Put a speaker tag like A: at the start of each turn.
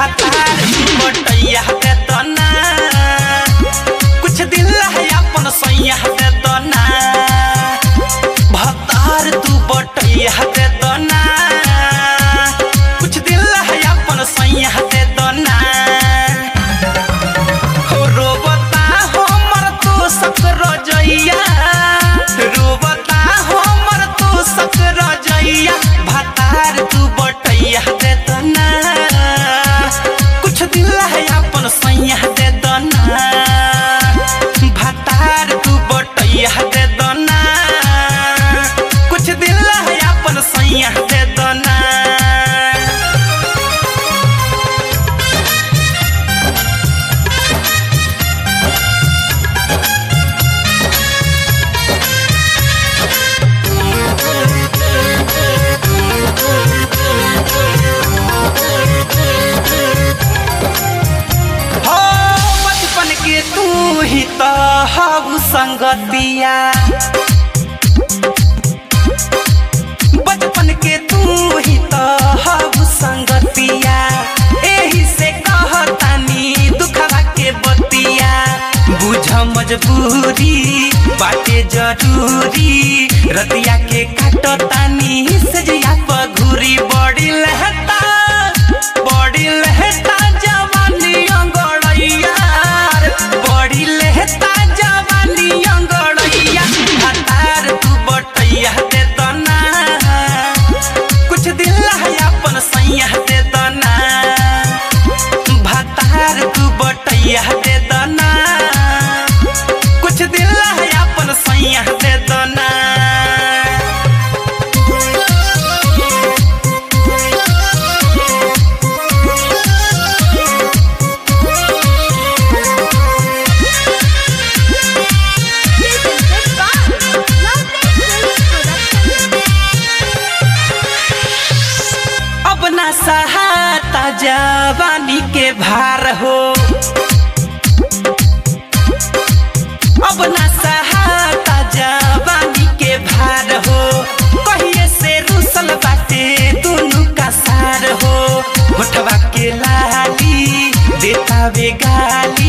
A: भातार बटैया दे दना कुछ दिल है अपन सैया दे दना भातार तू बटैया दे दना कुछ दिल है अपन सैया दे दना हो रोबता हमर तो सकरो जइया रोबता हमर तो सकरो जइया भातार तू बटैया दे दना कुछ दिल है अपन सैया दे दना भातार तू बटैया दे दना कुछ दिल है अपन सैया दे दना हो बचपन के तू ही तो हऊ संगतिया बचपन के तू ही तो हऊ संगतिया एही से कहतानी दुखवा के बतिया बुझ मजबूरी बाटे जरूरी रतिया के काटतानी सजिया पघुरी बड़ी लहता बड़ी लहता जवानी अंगड़ैया बड़ी लहता जवानी अंगड़ैया हतार तू बटैया दे दना कुछ दिल है अपन सैया दे दना भातार तू बटैया दे दना कुछ दिल है अपन सैया दे दना अब ना सहाता जवानी के भार हो अब ना सहाता जवानी के भार हो कहिए से रुसल बाटे दुनु का सार हो होठवा के लाली देता वे गाली